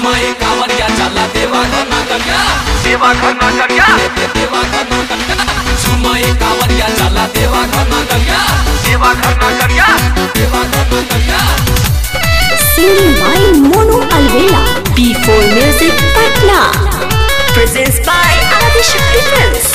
सुमय कांवरिया चला देवा घर ना करिया देवा घर ना करिया देवा घर ना करिया सुमय कांवरिया चला देवा घर ना करिया देवा घर ना करिया देवा घर ना करिया Singing by Mono Alvela. P4 Music Patna. Presents by Adishakti Films.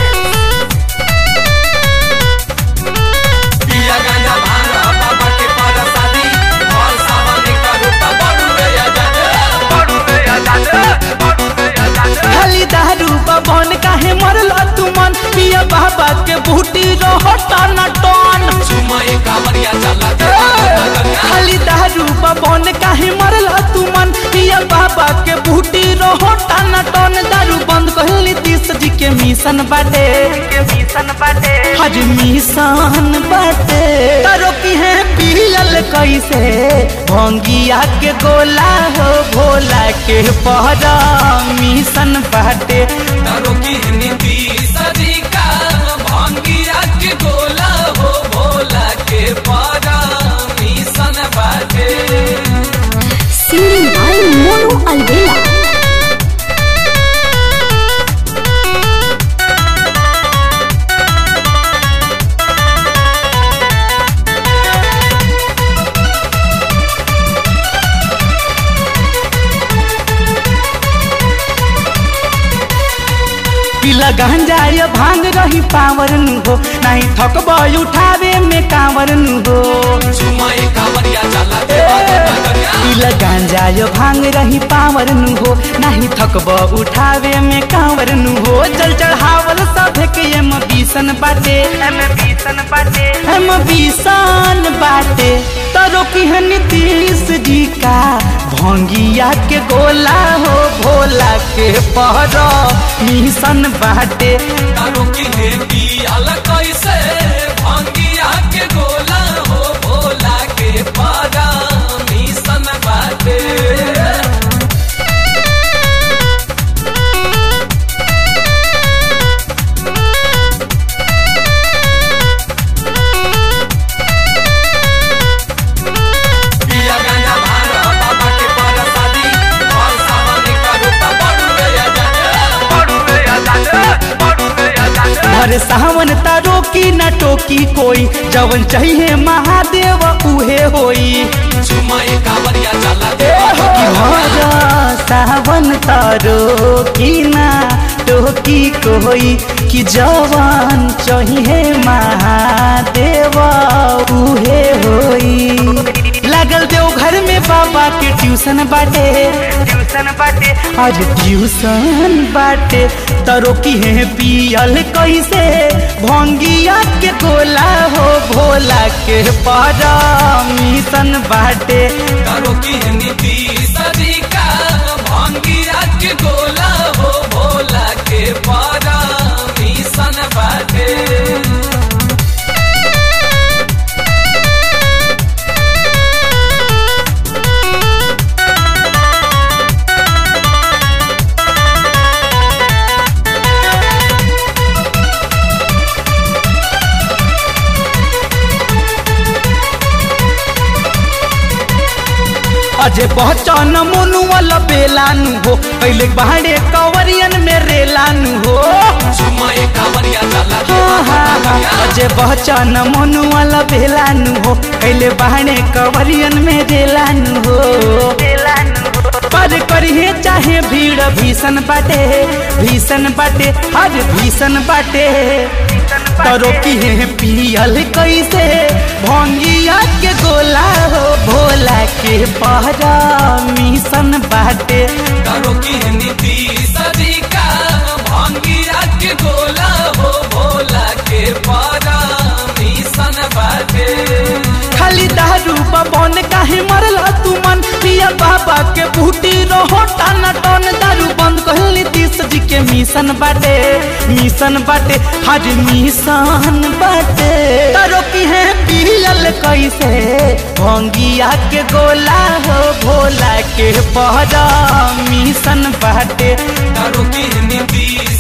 पिया गांजा भांग बाबा के पारा शादी और सावन का रूपा बड़ू रे आजाद बड़ू रे आजाद बड़ू रे आजाद खाली दारू बबन काहे मरल तू मन पिया बाबा के बूटी रहो टन टन सुमय कांवरिया चला देवा घर ना करिया खाली दारू बबन काहे मरल तू मन पिया बाबा के बूटी रहो टन टन दारू बंद कहली तीस जी के मिशन बाटे के मिशन बाटे हज मिशन बाटे तारो की है पियल कैसे भंगिया के गोला हो भोला के पहरा मिशन बाटे तारो की नीति सदी का भांगिया के गोला हो भोला के पारा मिशन बाटे Singing by Mono Alvela. पिला गांजा ये भांग रही पावर नु हो नहीं थकब उठावे में कांवर नु हो सुमय कांवरिया चला देवा घर ना करिया पिला गांजा ये भांग रही पावर नु हो नहीं थकब उठावे में कांवर नु हो चल चढ़ावल सब के एम बीसन बाटे एम मिशन बाटे एम बीसन बाटे तरो की है नीतीश जी का भंगिया के गोला हो भोला के पहरो मिशन बाटे तारो की हेती अलग कैसे भांगिया के गोला हो भोला के पारा मिशन बाटे पिया गांजा भांग बाबा के पारा शादी और सावन का रूपा बड़ू रे आजाद बड़ू रे आजाद बड़ू रे आजाद हर सावन तारो की न टोकी कोई जवन चाहिए महादेव उहे होई सुमय कांवरिया चला देवा घर कि ना करिया हर सावन तारो की ना टोकी कोई कि जवन चाहिए महादेव उहे होई लागल देव घर में बाबा के ट्यूशन बाटे ट्यूशन बाटे आज ट्यूशन बाटे तरो की है पियल कैसे भंगिया के गोला हो भोला के पारा मिशन बाटे करो की नीति सदी का भांगिया के गोला हो भोला के पारा मिशन बाटे अजे पहचान मोनू वाला बेलानु हो पहले बाहरे कवरियन में रेलानु हो सुमय कांवरिया चला हाँ, हाँ, हाँ। अजे पहचान मोनू वाला बेलानु हो पहले बाहरे कवरियन में रेलानु हो पर करिए चाहे भीड़ भीषण बाटे भीषण बाटे हर भीषण बाटे करो की है पियल कैसे भंगिया के गोला हो भोला के पहरा मिशन बाटे करो की नीति सदी का भांगिया के गोला हो भोला के पारा मिशन बाटे खाली दारू बबन काहे मरल तू मन पिया बाबा के बूटी रहो टन टन दारू बंद कहली तीस जी के मिशन बाटे मिशन बाटे हर मिशन बाटे तारो की है पियल कैसे भंगिया के गोला हो भोला के पहरा मिशन बाटे करो की नीति